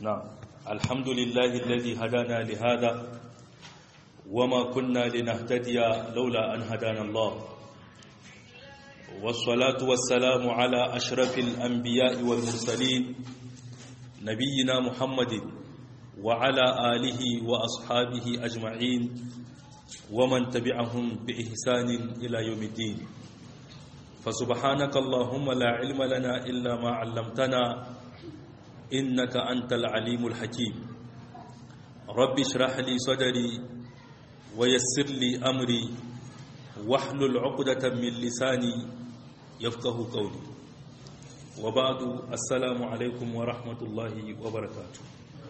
نعم الحمد لله الذي هدانا لهذا وما كنا لنهتدي لولا أن هدانا الله والصلاة والسلام على أشرف الأنبياء والمرسلين نبينا محمد وعلى آله وأصحابه أجمعين ومن تبعهم بإحسان إلى يوم الدين فسبحانك اللهم لا علم لنا إلا ما علمتنا إنك أنت العليم الحكيم رب اشرح لي صدري ويسر لي أمري واحلل عقدة من لساني يفقه قولي وبعد السلام عليكم ورحمة الله وبركاته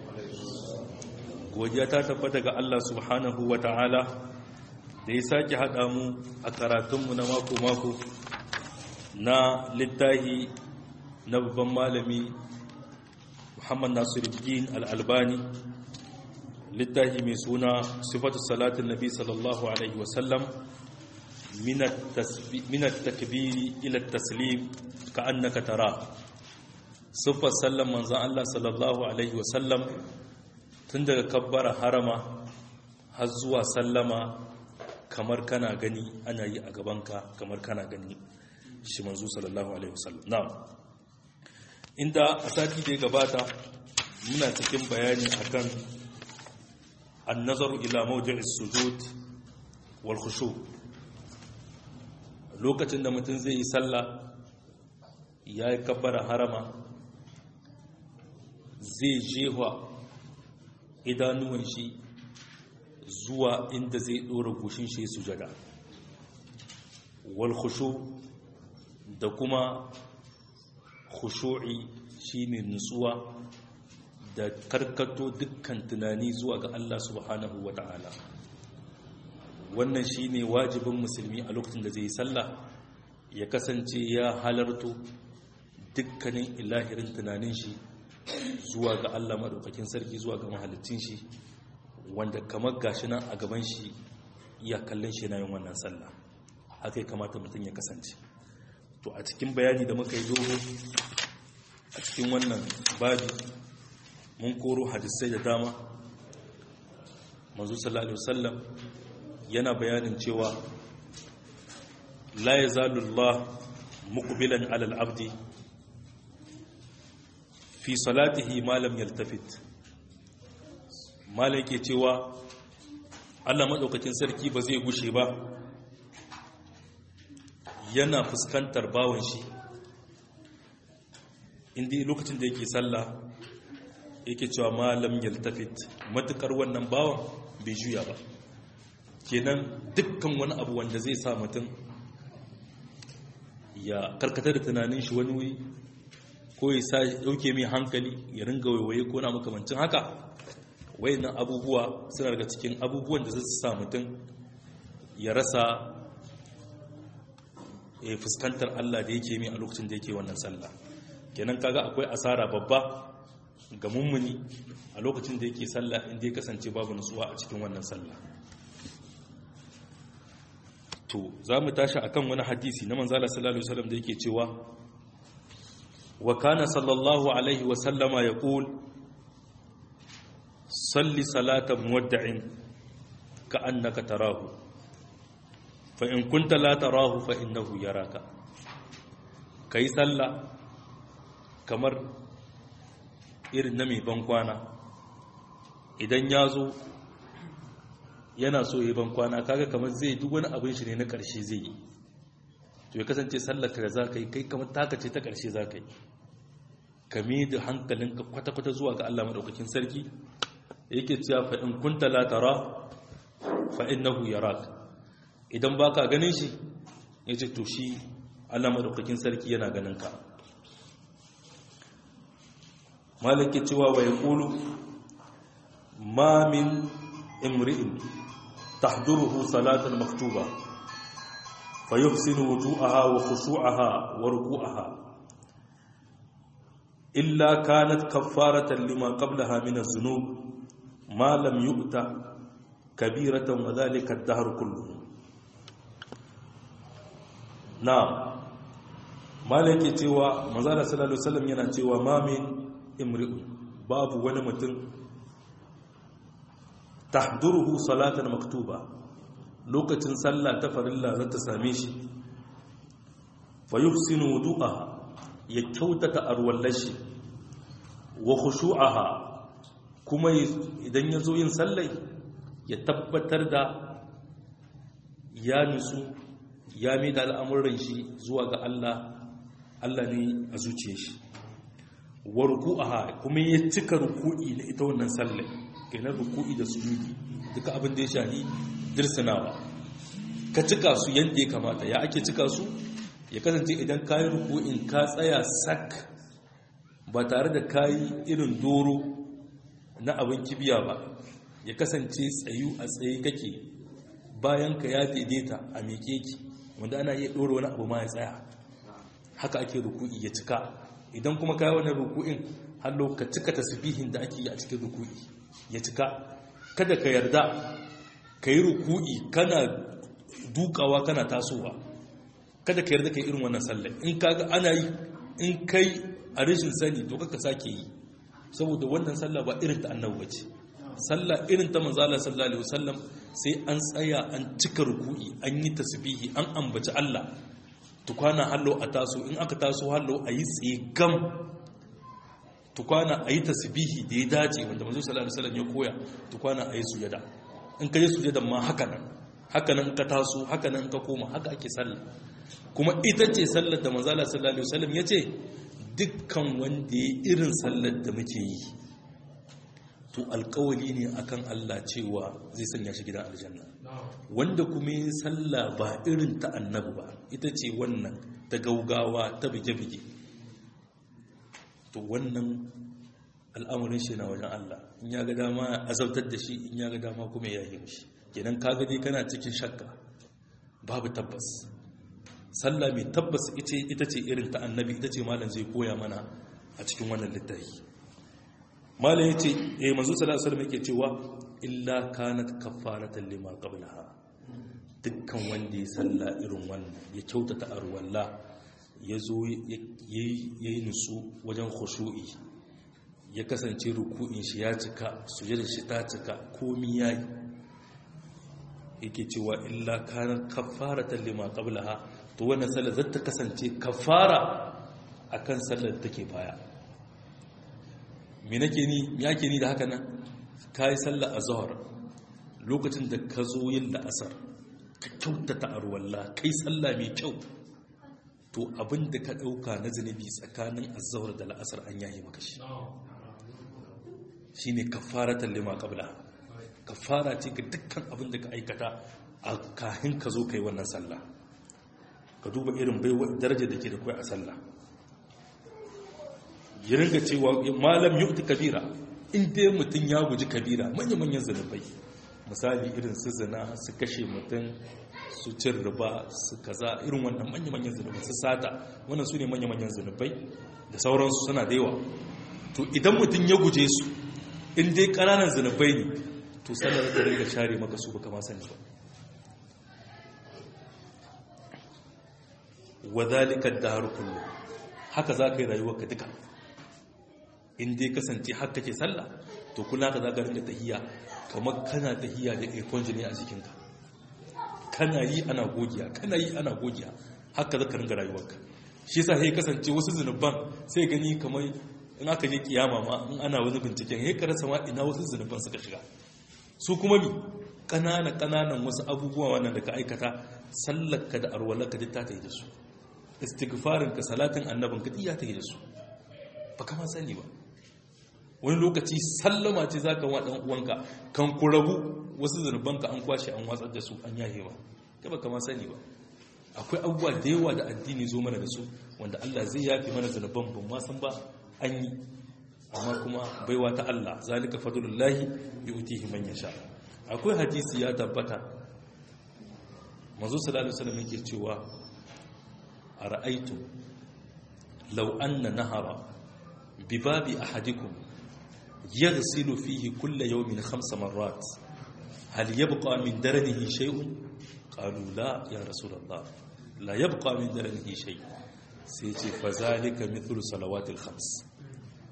godiya ta tabbata ga Allah subhanahu wa ta'ala da ya sake haɗa mu a karatunmu na mako-mako na littahi na babban malami Muhammad Nasiruddin Al-Albani littafi mai suna sifatu salatin nabi sallallahu alaihi wasallam min at-takbiri ila at-taslim ka annaka tara sifar sallan manzon Allah sallallahu alaihi wasallam tun daga kabbara harama har zuwa sallama kamar kana gani ana yi a gabanka kamar kana gani shi manzo sallallahu alaihi wasallam na'am inda a sati da ya gabata muna cikin bayani akan annazaru ila mawdi'is sujud wal khushu lokacin da mutum zai yi sallah ya yi kabbara harama zai jewa idanuwan shi zuwa inda zai dora goshin shi sujada wal khushu da kuma khushu'i shine nutsuwa da karkato dukkan tunani zuwa ga Allah subhanahu wata'ala wannan shine wajibin musulmi a lokacin da zai yi sallah ya kasance ya halarto dukkanin ilahirin tunanin shi zuwa ga Allah madaukakin sarki zuwa ga mahalicin shi wanda kamar gashi nan a gaban shi ya kallon shi na yin wannan sallah haka ya kamata mutum ya kasance to a cikin bayani da muka yi dogo a cikin wannan babi mun koro hadisai da dama manzo sallallahu alaihi wasallam yana bayanin cewa la yazalu Allah muqbilan ala al-abdi fi salatihi ma lam yaltafit malai ke cewa Allah madaukakin sarki ba zai gushe ba yana fuskantar bawon shi inda lokacin da yake sallah yake cewa malam yaltafit matukar wannan bawon bai juya ba kenan dukkan wani abu wanda zai sa mutum ya karkatar da tunanin shi wani wuri ko ya sa dauke mai hankali ya ringa waiwaye ko na makamancin haka wayannan abubuwa suna daga cikin abubuwan da zai sa mutum ya rasa ya fuskantar Allah da yake mai a lokacin da yake wannan sallah kenan kaga akwai asara babba ga mummuni a lokacin da yake sallah inda ya kasance babu nutsuwa a cikin wannan sallah to za mu tashi akan wani hadisi na manzala sallallahu alaihi wasallam da yake cewa wa kana sallallahu alaihi wasallama yaqul salli salata muwadda'in ka annaka tarahu fa in kunta la tarahu fa innahu yaraka kai sallah kamar irin na mai bankwana idan ya zo yana so yi bankwana kaga kamar zai duk wani abin shi ne na ƙarshe zai yi to ya kasance sallaka da za ka yi kai kamar taka ce ta ƙarshe za ka yi kame da hankalinka kwata-kwata zuwa ga Allah maɗaukakin sarki yake cewa fa'in kunta latara fa'in nahu yarak idan ba ka ganin shi ya ce to shi Allah maɗaukakin sarki yana ganin ka malaki cewa wa ya ƙulu ma min imri'in tahduruhu salatul maktuba fa yuhsinu wuju'aha wa khushu'aha wa ruku'aha illa kanat kaffaratan lima qablaha min az-zunub ma lam yu'ta kabiratan wa dhalika ad-dahr kulluhu na'am malaki cewa manzo sallallahu alaihi wasallam yana cewa ma min imri'un babu wani mutum tahduruhu salatan maktuba lokacin sallah ta farilla za ta same shi fa yuhsinu wudu'aha ya kyautata arwallashi wa khushu'aha kuma idan ya zo yin sallai ya tabbatar da ya nutsu ya mai da al'amuran shi zuwa ga Allah Allah ne a zuciya shi wa ruku'aha kuma ya cika ruku'i na ita wannan sallai kenan ruku'i da sujudi duka abin da ya shahi dirsinawa ka cika su yadda ya kamata ya ake cika su ya kasance idan kayi ruku'in ka tsaya sak ba tare da kayi irin doro na abin kibiya ba ya kasance tsayu a tsaye kake bayan ka ya daidaita a miƙe ki wanda ana iya ɗora wani abu ma ya tsaya haka ake ruku'i ya cika idan kuma kayi wannan ruku'in hallo ka cika tasbihin da ake yi a cikin ruku'i ya cika kada ka yarda ka yi ruku'i kana dukawa kana tasowa kada ka yarda ka yi irin wannan sallah in kaga ana yi in kai a rashin sani to kaka sake yi saboda wannan sallah ba irin ta annabi bace sallah irin ta manzo Allah sallallahu alaihi wasallam sai an tsaya an cika ruku'i an yi tasbihi an ambaci Allah tukwana hallo a taso in aka taso hallo a yi tsigam tukwana a yi tasbihi da ya dace wanda manzo sallallahu alaihi wasallam ya koya tukwana a yi sujada in ka yi sujada ma haka nan haka nan ka taso haka nan ka koma haka ake sallah kuma ita ce sallar da manzo sallallahu alaihi wasallam ya ce dukkan wanda ya irin sallar da muke yi to alkawali ne akan Allah cewa zai sanya shi gidan aljanna wanda kuma yi sallah ba irin ta annabi ba ita ce wannan ta gaugawa ta bige-bige to wannan al'amarin shi na wajen Allah in ya ga dama azabtar da shi in ya ga dama kuma ya yi mishi kenan ka gade kana cikin shakka babu tabbas sallah mai tabbas ita ce irin ta annabi ita ce malam zai koya mana a cikin wannan littafi malam ya ce eh manzo sallallahu alaihi wasallam yake cewa illa kanat kaffaratan lima qablaha dukkan wanda ya salla irin wannan ya kyautata arwalla ya zo yayi nusu wajen khushu'i ya kasance ruku'in shi ya cika sujudar shi ta cika komi yayi yake cewa illa kanat kaffaratan lima qablaha to wannan sallar zata kasance kafara akan sallar da take baya me nake ni me yake ni da haka nan kai sallar azhar lokacin da ka zo yin la'asar ka kyautata arwalla kai sallah mai kyau to abin da ka dauka na zunubi tsakanin azhar da la'asar an yayi maka shi shine kafaratan lima qablaha kafara ce ga dukkan abin da ka aikata a kahin ka zo kai wannan sallah ka duba irin baiwa darajar da ke da kai a sallah ya ringa cewa malam yukti kabira in dai mutum ya guji kabira manya-manyan zanubai misali irin su zina su kashe mutum su cin riba su kaza irin wannan manya-manyan zanubai su sata wannan su ne manya-manyan zanubai da sauransu suna da yawa to idan mutum ya guje su in dai ƙananan zanubai ne to sallar da ringa share maka su baka ma sani ba wa zalika ad-dahr kullu haka zaka yi rayuwarka duka in dai kasance har kake sallah to kula ka zaka ringa tahiyya kamar kana tahiyya da ikon jini a jikinka kana yi ana gogiya kana yi ana gogiya haka zaka ringa rayuwarka shi yasa sai kasance wasu zunuban sai gani kamar in aka je kiyama ma in ana wani binciken sai ka rasa ma ina wasu zunuban suka shiga su kuma mi ƙanana ƙananan wasu abubuwa wannan da ka aikata sallarka da arwalarka duk ta ta yi da su istighfarinka salatin annabinka duk ya ta yi da su ba kama sani ba wani lokaci sallama ce za ka wa ɗan uwanka kan ku rabu wasu zunubanka an kwashe an watsar da su an yahe ba ta ba kama sani ba akwai abubuwa da yawa da addini zo mana da su wanda Allah zai yafe mana zunuban ban ma san ba an yi amma kuma baiwa ta Allah zalika fadlullahi yu'tihi man yasha akwai hadisi ya tabbata manzo sallallahu alaihi wasallam yake cewa ara'aytu law anna nahara bibabi ahadikum yaghsilu fihi kulla yawmin khams marrat hal yabqa min daranihi shay'un qalu la ya rasulullah la yabqa min daranihi shay sai ce fa zalika mithlu salawatil khams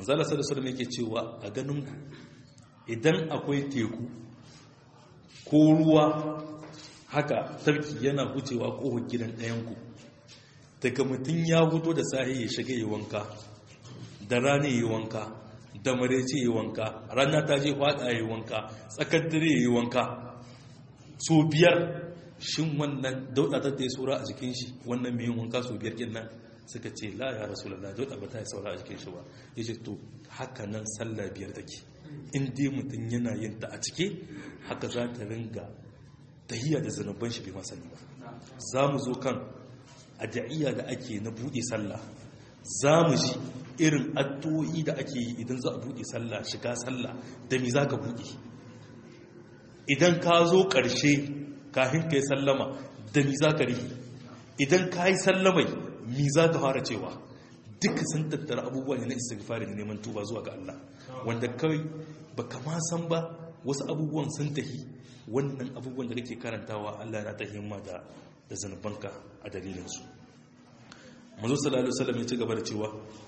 manzala sallallahu alaihi yake cewa a ganin ku idan akwai teku ko ruwa haka tarki yana wucewa kohon gidan ɗayan ku daga mutum ya huto da sahi ya shiga yi wanka da rana yi wanka da marece yi wanka rana ta je fada yi wanka tsakar dare yi wanka so biyar shin wannan dauda ta ta yi saura a jikin shi wannan mai yin wanka so biyar kin nan suka ce la ya rasulullah dauda ba ta yi saura a jikin shi ba ya ce to haka nan sallah biyar take in dai mutum yana yin ta a cike haka za ta ringa tahiyya da zanubban shi bai masani ba za mu zo kan addu'iyya da ake na buɗe sallah za mu ji irin addu'o'i da ake yi idan za a buɗe sallah shiga sallah da mi za ka buɗe idan ka zo ƙarshe kafin ka yi sallama da mi za ka rihi idan ka yi sallamai mi za ka fara cewa duka sun tattara abubuwa ne na istighfari da neman tuba zuwa ga Allah wanda kawai ba kama san ba wasu abubuwan sun tahi wannan abubuwan da kake karantawa Allah na ta himma da da zanubanka a dalilinsu manzo sallallahu alaihi wasallam ya ci gaba da cewa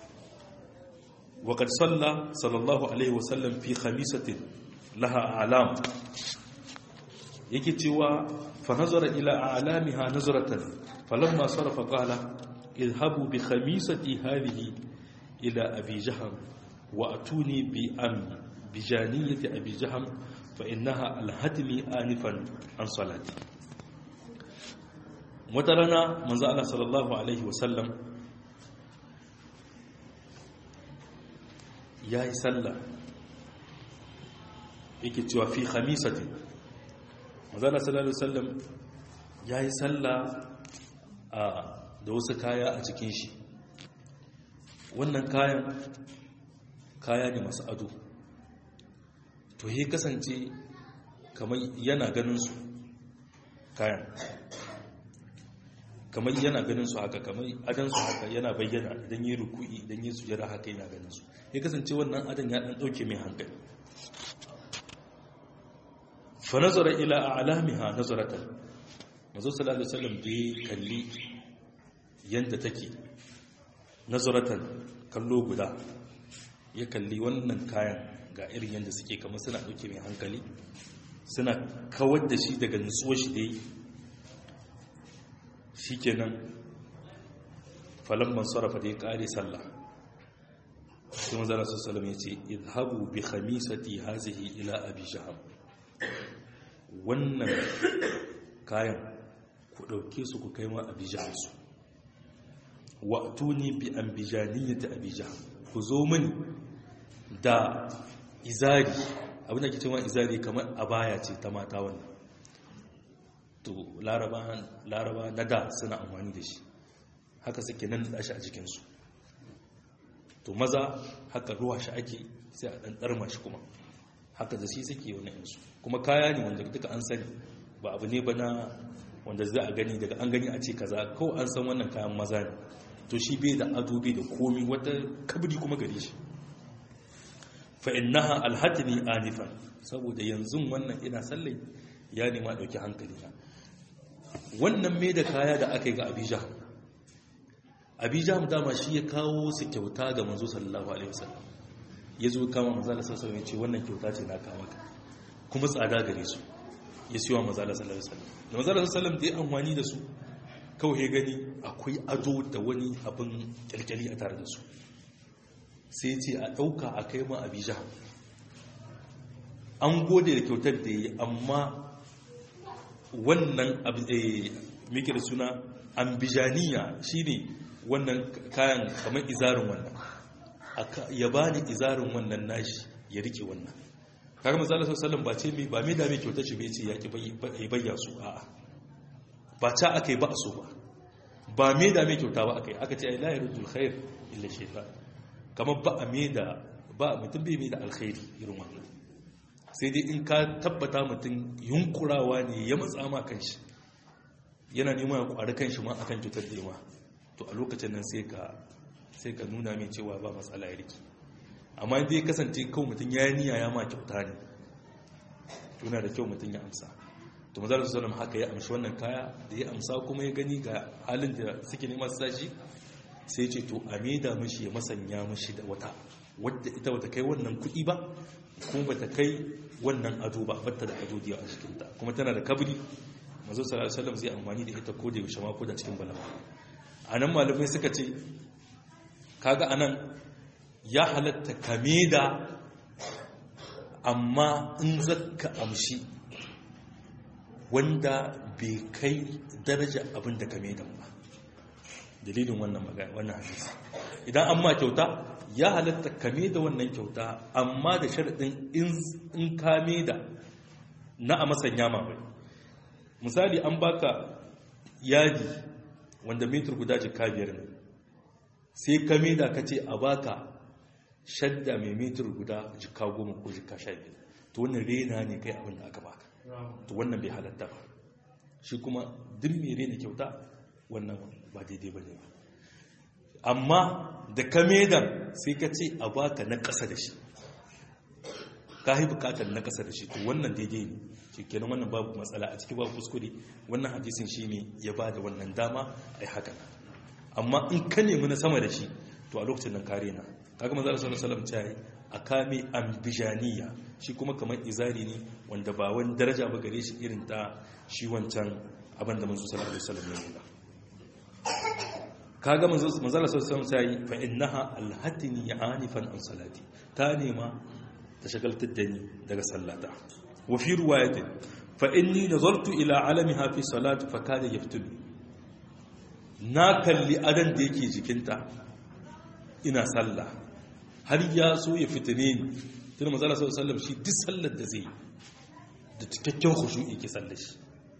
wa qad salla sallallahu alaihi wasallam fi khamisatin laha alam yake cewa fa nazara ila a'lamiha nazratan falamma sarafa qala idhabu bi khamisati hadhihi ila abi jahm wa atuni bi am bi janiyati abi jahm fa innaha alhatmi anifan an salati wata rana manzo Allah sallallahu alaihi wasallam yayi sallah yake cewa fi khamisatin manzo Allah sallallahu alaihi wasallam yayi sallah a da wasu kaya a cikin shi wannan kayan kaya ne masu ado to he kasance kamar yana ganin su kayan kamar yana ganin su haka kamar adan su haka yana bayyana idan yi ruku'i idan yi sujada haka yana ganin su ya kasance wannan adan ya dan dauke mai hankali fa nazara ila a'lamiha nazaratan manzo sallallahu alaihi wasallam bai kalli yanda take nazaratan kallo guda ya kalli wannan kayan ga irin yanda suke kamar suna dauke mai hankali suna kawar da shi daga nutsuwar shi dai shi kenan falamman sarrafa da ya kare sallah sai mazana sassalam ya ce idhabu bi khamisati hazihi ila abi jaham wannan kayan ku ɗauke su ku kai ma abi jaham su wa tuni bi an bijaniyati abi jaham ku zo mini da izari abinda ke cewa izari kamar abaya ce ta mata wannan to laraba na da suna amfani da shi haka suke nan da shi a jikinsu to maza haka ruwa shi ake sai a ɗan ɗarma shi kuma haka da shi suke wani yansu kuma kaya ne wanda duka an sani ba abu ne ba na wanda za a gani daga an gani a ce kaza kawai an san wannan kayan maza ne to shi bai da ado bai da komi wata kabri kuma gare shi fa innaha alhatini anifan saboda yanzu wannan ina sallai ya nema dauki hankali na wannan mai da kaya da aka yi ga abijah abijah dama shi ya kawo su kyauta ga manzo sallallahu alaihi wasallam ya zo kama manzo da sassawa ya ce wannan kyauta ce na kama ka kuma tsada gare su ya siyo manzo da sallallahu alaihi wasallam da manzo da sallallahu da ya amfani da su kawai ya gani akwai ado da wani abin kyalkyali a tare da su sai ce a ɗauka a kai ma abijah an gode da kyautar da yi amma wannan mikir suna ambijaniya shine wannan kayan kamar izarin wannan ya ba ni izarin wannan nashi ya rike wannan kaga manzala sallallahu ba ce mai ba mai da mai kyautar shi bai ce ya ki bayya su a'a ba ta aka yi ba a so ba ba mai da mai kyauta ba aka yi aka ce ai la yarudul khair illa shaytan kamar ba a mai da ba mutum bai mai da alkhairi irin wannan sai dai in ka tabbata mutum yunkurawa ne ya matsa ma kanshi yana nema ya kwari kanshi ma akan cutar da yawa to a lokacin nan sai ka sai ka nuna mai cewa ba matsala ya riki amma dai kasance kawai mutum ya yi niyya ya ma kyauta ne tuna da kyau mutum ya amsa to mazal sallam haka ya amshi wannan kaya da ya amsa kuma ya gani ga halin da suke nema su sashi sai ce to a maida mishi ya masanya mishi da wata wadda ita bata kai wannan kuɗi ba kuma bata kai wannan ado ba batta da ado diya a cikinta kuma tana da kabri mazo sallallahu alaihi wasallam zai amfani da ita ko da yaushe ma ko da cikin bala'a anan malamai suka ce kaga anan ya halatta kame da amma in zaka amshi wanda bai kai daraja abin da kame da ba dalilin wannan magana wannan hadisi idan an ma kyauta ya halatta kame da wannan kyauta amma da sharaɗin in kame da na a masanya mamai misali an baka yadi wanda metar guda jika biyar ne sai kame da ka ce a baka shadda mai metar guda jika goma ko jika sha biyar to wannan rena ne kai abin da aka baka to wannan bai halatta ba shi kuma duk mai rena kyauta wannan ba daidai ba ne ba amma da ka medan sai ka ce a baka na ƙasa da shi ka yi bukatar na ƙasa da shi to wannan daidai ne shi kenan wannan babu matsala a ciki babu kuskure wannan hadisin shi ne ya ba da wannan dama a yi haka amma in ka nemi na sama da shi to a lokacin nan kare na kaga manzo sallallahu alaihi wasallam yi a kame ambijaniya shi kuma kamar izari ne wanda ba wani daraja ba gare shi irin ta shi wancan abin da manzo sallallahu alaihi wasallam ya nuna kaga manzo manzo sallallahu alaihi wasallam fa innaha alhatini anifan an salati ta nema ta shagaltar da ni daga sallata wa fi riwayatin fa inni nazartu ila alamiha fi salati fa kada yaftuni na kalli adan da yake jikinta ina sallah har ya so ya fitine ni tun manzo sallallahu alaihi wasallam shi duk sallar da zai da cikakken khushu'i ke sallar shi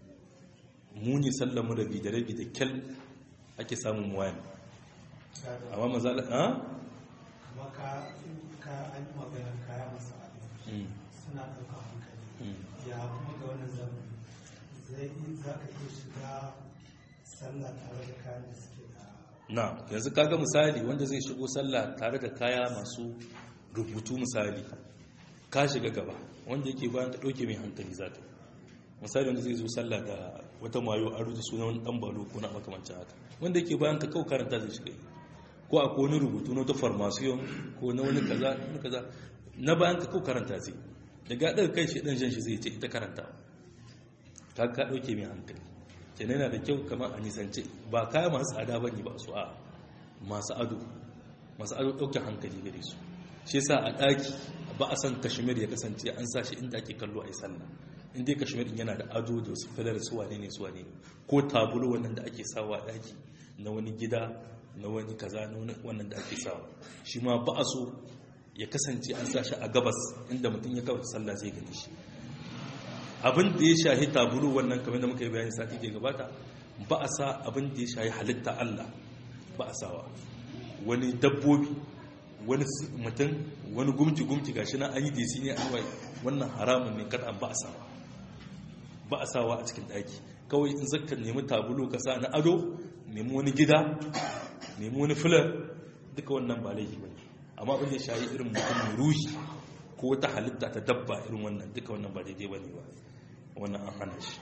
muni sallar mu da bi da rabi da kyal ake samun muwani amma mazala ha? kuma ka ka an yi maganar kaya masu abin suna ɗaukar hankali ya kuma ga wannan zamani zai yi za ka iya shiga sallah tare da kayan da suke da na yanzu kaga misali wanda zai shigo sallah tare da kaya masu rubutu misali ka shiga gaba wanda yake bayan ta ɗauke mai hankali za ta misali wanda zai zo sallah da wata mayo a rubuta suna wani ɗan balo ko na makamancin haka wanda yake bayan ka kawo karanta zai shiga ko a wani rubutu na wata farmasiyon ko na wani kaza na kaza na bayan ka kawo karanta zai daga ɗaga kai shi ɗan jan shi zai ce ita karanta ka ka ɗauke mai hankali kenan yana da kyau kamar a nisance ba kaya masu tsada ba ne ba su a masu ado masu ado ɗauke hankali gare su shi sa a ɗaki ba a san kashmir ya kasance an sa shi inda ake kallo a yi sallah inda ya kashmir yana da ado da wasu filar su wane ne su wane ne ko tabulo wannan da ake sawa a ɗaki na wani gida na wani kaza na wani wannan da ake sawa shi ma ba a so ya kasance an sa shi a gabas inda mutum ya kawata sallah zai gani shi abin da ya shahi tabulu wannan kamar da muka yi bayani sati ke gabata ba a sa abin da ya shahi halitta Allah ba a sawa wani dabbobi wani mutum wani gumci-gumci gashi na an yi desi ne an wai wannan haramun ne kada ba a sawa ba a sawa a cikin daki kawai in zaka nemi tabulu ka sa na ado nemi wani gida nemi wani filar duka wannan ba laifi ba amma abin da ya shahi irin mutum mai ruhi ko wata halitta ta dabba irin wannan duka wannan ba daidai ba ne ba wannan an hana shi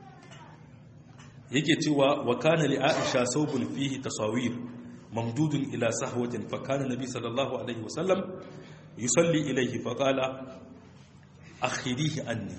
yake cewa wa kana li aisha saubun fihi tasawir mamdudun ila sahwatin fa kana nabi sallallahu alaihi wasallam yusalli ilayhi fa qala akhirihi anni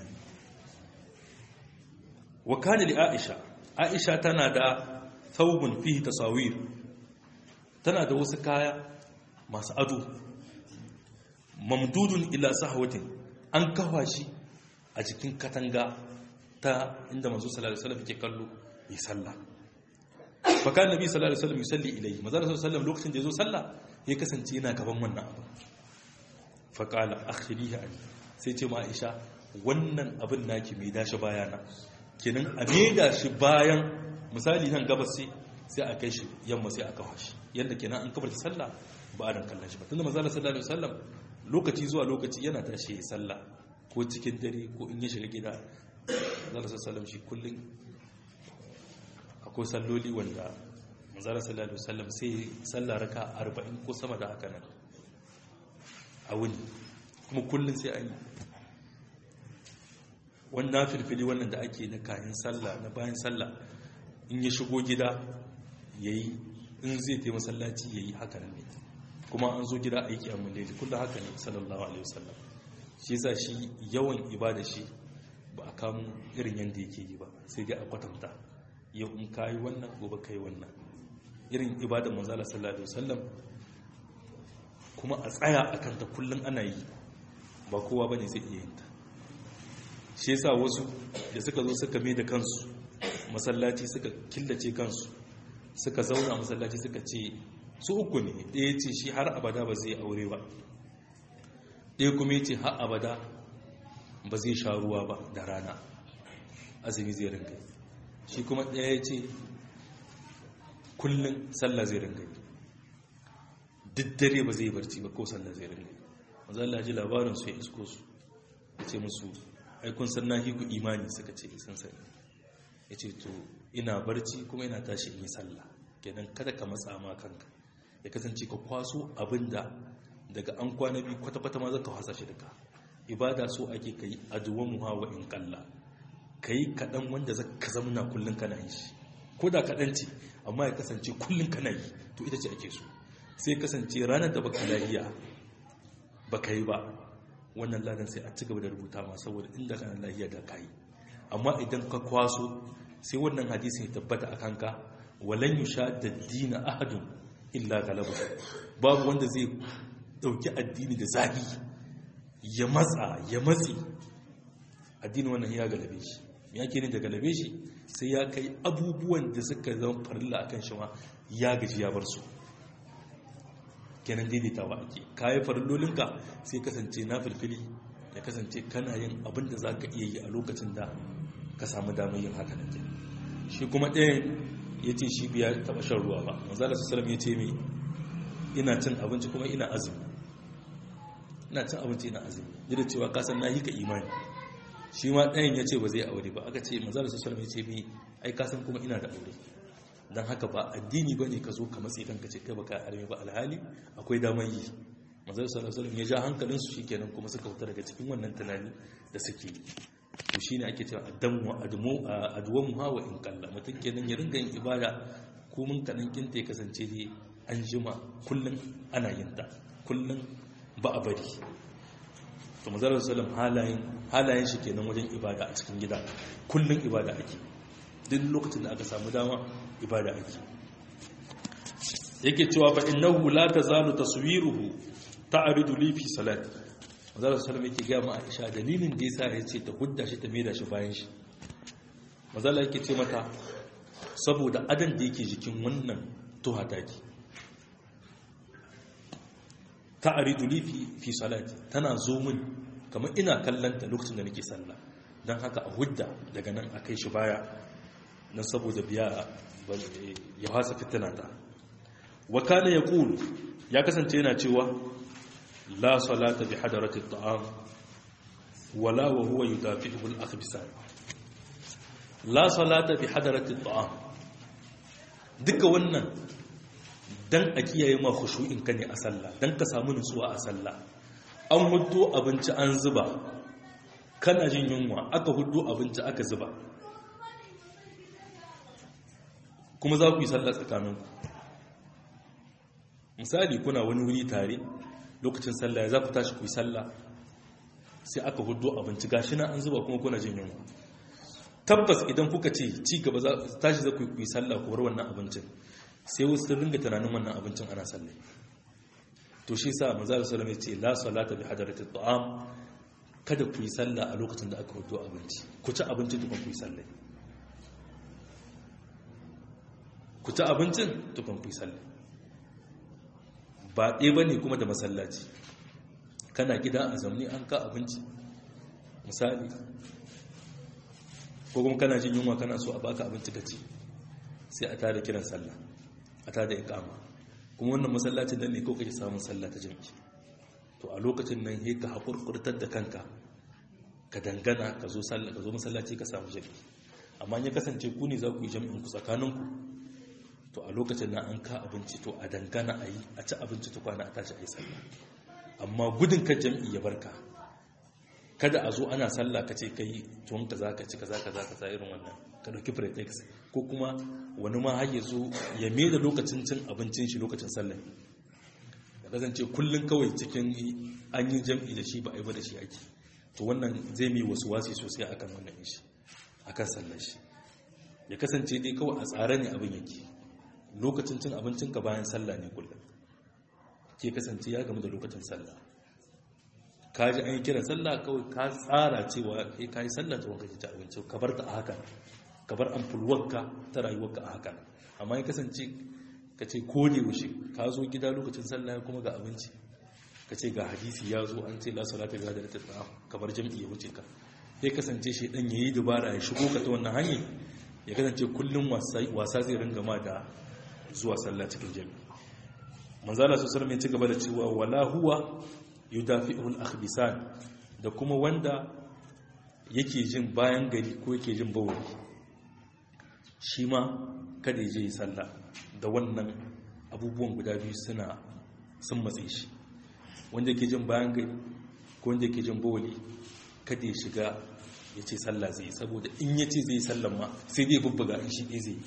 wa kana li aisha aisha tana da saubun fihi tasawir tana da wasu kaya masu ado mamdudun ila sahwatin an kawa shi a jikin katanga ta inda manzo sallallahu alaihi wasallam ke kallo yi sallah fa kan nabi sallallahu alaihi wasallam yusalli ilayhi manzo sallallahu alaihi wasallam lokacin da yazo sallah ya kasance yana gaban wannan abu fa qala akhirihi an sai ce ma Aisha wannan abin naki mai dashi bayana kenan a da shi bayan misali nan gabas sai sai a kai shi yamma sai a kawo shi yanda kenan an kabar sallah ba a dan kallon shi ba tunda manzo sallallahu alaihi wasallam lokaci zuwa lokaci yana tashi ya sallah ko cikin dare ko in ya shiga gida manzo sallallahu shi kullun akwai salloli wanda manzo sallallahu alaihi wasallam sai sallah raka 40 ko sama da haka nan a wuni kuma kullun sai an yi wannan filfili wannan da ake na kayan sallah na bayan sallah in ya shigo gida yayi in zai taimaka masallaci yayi haka nan ne kuma an zo gida aiki a mulili kullum haka ne sallallahu alaihi wasallam shi yasa shi yawan ibada shi ba a kamo irin yadda yake yi ba sai dai a kwatanta yau in kayi wannan gobe kai wannan irin ibada manzala sallallahu alaihi wasallam kuma a tsaya a kanta kullum ana yi ba kowa bane zai iya yin ta shi yasa wasu da suka zo suka mai da kansu masallaci suka killace kansu suka zauna masallaci suka ce su uku ne ɗaya ce shi har abada ba zai aure ba ɗaya kuma ya ce har abada ba zai sha ruwa ba da rana azumi zai ringa shi kuma ɗaya ya ce kullum sallah zai ringa duk dare ba zai barci ba ko sallah zai ringa wanzu Allah ji labarin su ya isko su ya ce musu aikun sanna ku imani suka ce isan sani ya ce to ina barci kuma ina tashi in yi sallah kenan kada ka matsa ma kanka ya kasance ka kwaso abinda daga an kwana biyu kwata-kwata ma zaka hasa shi daga ibada so ake kai aduwan muhawa in kalla kai kaɗan wanda zaka zamna kullum kana yi shi ko da kaɗan ce amma ya kasance kullum kana yi to ita ce ake so sai kasance ranar da baka lafiya baka yi ba wannan ladan sai a ci gaba da rubuta ma saboda inda kana lafiya da kai amma idan ka kwaso sai wannan hadisi ya tabbata a kanka walan yusha da dina ahadun illa galaba babu wanda zai dauki addini da zafi ya matsa ya matsi addini wannan ya galabe shi ya ke ne da galabe shi sai ya kai abubuwan da suka zama farilla akan shi ma ya gaji ya bar su kenan daidaitawa ake kayi farillolinka sai kasance na filfili ya kasance kana yin abin da za ka iya yi a lokacin da ka samu damar yin haka nan shi kuma ɗayan ya ce shi biya taɓa shan ruwa ba manzala su salam ya ce mai ina cin abinci kuma ina azumi ina cin abinci ina azumi yadda cewa kasan na yi ka imani shi ma ɗayan ya ce ba zai aure ba aka ce manzala su salam ya ce mai ai kasan kuma ina da aure don haka ba addini ba ne ka zo ka matsi kanka ce kai ba ka arme ba alhali akwai damar yi manzala su salam ya ja hankalinsu shi kenan kuma suka fita daga cikin wannan tunani da suke yi to shine ake cewa addamu admu adwamu hawa in kalla mutum kenan ya ringa yin ibada ko mun kadan kinta ya kasance dai an jima kullun ana yin ta kullun ba a bari to manzo sallam halayen halayen shi kenan wajen ibada a cikin gida kullun ibada ake duk lokacin da aka samu dama ibada ake yake cewa fa innahu la tazalu taswiruhu ta'ridu li fi salati manzara sallam yake gaya ma aisha dalilin da yasa ya ce ta hudda shi ta maida shi bayan shi manzala yake ce mata saboda adan da yake jikin wannan tuha taki ta aridu li fi salati tana zo min kamar ina kallon ta lokacin da nake sallah dan haka a hudda daga nan akai shi baya dan saboda biya ya hasa fitina ta wa kana yaqul ya kasance yana cewa لا صلاة بحضرة الطعام ولا وهو يدافعه الأخبثان لا صلاة بحضرة الطعام duka wannan dan a kiyaye ma khushu'in ka ne a sallah dan ka samu nutsuwa a sallah an huddo abinci an zuba kana jin yunwa aka huddo abinci aka zuba kuma za ku yi sallah tsakaninku misali kuna wani wuri tare lokacin sallah ya za ku tashi ku yi sallah sai aka hudu abinci gashi na an zuba kuma kuna jin yunwa tabbas idan kuka ce ci gaba za tashi za ku yi sallah ku bar wannan abincin sai wasu sun ringa tunanin wannan abincin ana sallah to shi sa manzo sallallahu alaihi ce la salata bi hadarati ta'am kada ku yi sallah a lokacin da aka hudu abinci ku ci abinci tukun ku yi sallah ku ci abincin tukun ku yi sallah ba ɗaya ba ne kuma da masallaci kana gida a zamani an ka abinci misali ko kuma kana jin yunwa kana so a baka abinci ka ci sai a tada kiran sallah a tada ikama kuma wannan masallacin nan ne ko kake samun sallah ta jami'i to a lokacin nan he ka haƙurƙurtar da kanka ka dangana ka zo sallah ka zo masallaci ka samu jami'i amma ya kasance ku ne za ku yi jami'in ku tsakaninku to a lokacin na an ka abinci to a dangana a yi a ci abinci ta kwana a tashi a yi sallah amma gudun kan jam'i ya barka kada a zo ana sallah ka ce ka yi tuwon ka za ka ci ka za ka za ka sa irin wannan ka ɗauki pretext ko kuma wani ma har ya zo ya mai da lokacin cin abincin shi lokacin sallah ya kasance kullum kawai cikin an yi jam'i da shi ba a yi ba da shi ake to wannan zai mai wasu wasi sosai akan wannan shi akan sallar shi ya kasance dai kawai a tsare ne abin yake lokacin cin abincinka bayan sallah ne kullum ke kasance ya gamu da lokacin sallah ka ji an yi kira sallah kawai ka tsara cewa kai ka yi sallah ta wanka ci abinci ka bar ta a haka ka bar amfulwarka ta rayuwarka a haka amma ya kasance ka ce ko ne wuce ka zo gida lokacin sallah kuma ga abinci ka ce ga hadisi ya zo an ce la salata ga da ta ka bar jam'i ya wuce ka ya kasance shi dan yayi dubara ya shigo ka ta wannan hanyar ya kasance kullum wasa zai ringa ma da zuwa sallah cikin jami'i manzala su sarmi ci gaba da cewa wala huwa yudafi'ul akhbisan da kuma wanda yake jin bayan gari ko yake jin bawali shi ma kada ya je yi sallah da wannan abubuwan guda biyu suna sun matse shi wanda yake jin bayan gari ko wanda yake jin bawali kada ya shiga ya ce sallah zai saboda in ya ce zai sallah ma sai dai bubbuga in shi ɗaya zai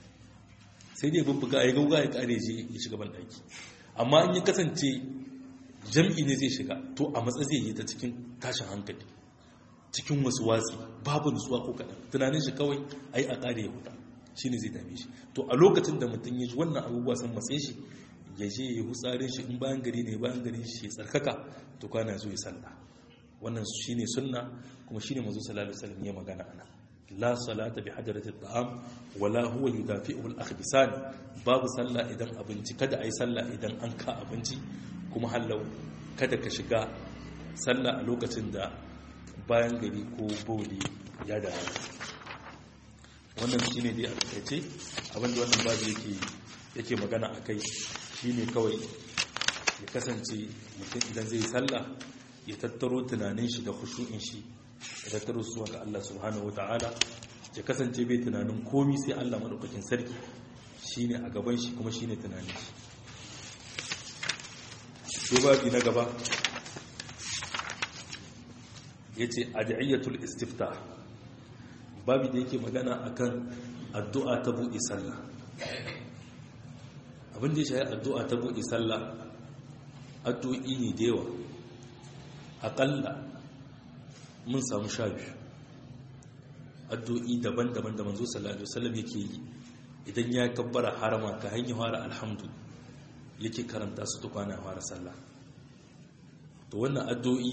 sai dai bubbuga ya gauga ya kare je ya shiga ban ɗaki amma in ya kasance jam'i ne zai shiga to a matsa zai yi ta cikin tashin hankali cikin wasu watsi babu nutsuwa ko kaɗan tunanin shi kawai ai a ƙare ya huta shi ne zai dame shi to a lokacin da mutum ya ji wannan abubuwa sun matse shi ya je ya hutsarin shi in bayan gari ne bayan gari shi ya tsarkaka to kwana zo ya sallah wannan shi ne sunna kuma shi ne mazu sallallahu alaihi ya magana ana la salata bi hadarati ta'am wala huwa yudafi'u al-akhbisan babu sallah idan abinci kada ai sallah idan an ka abinci kuma hallau kada ka shiga sallah a lokacin da bayan gari ko boli ya da wannan shi ne dai a takaice abinda wannan babu yake yake magana a kai shi ne kawai ya kasance mutum idan zai sallah ya tattaro tunanin shi da khushu'in shi ya tattaro suwa ga Allah subhanahu wata'ala ya kasance bai tunanin komi sai Allah madaukakin sarki shine a gaban shi kuma shine tunanin shi sai babi na gaba yace ad'iyatul istiftah babi da yake magana akan addu'a ta buɗe sallah abin da ya shahi addu'a ta buɗe sallah addu'o'i ne da yawa aƙalla mun samu sha biyu addu'o'i daban-daban da manzo sallallahu alaihi wasallam yake yi idan ya kabbara harama ka hanyar fara alhamdu yake karanta su tukwana fara sallah to wannan addu'o'i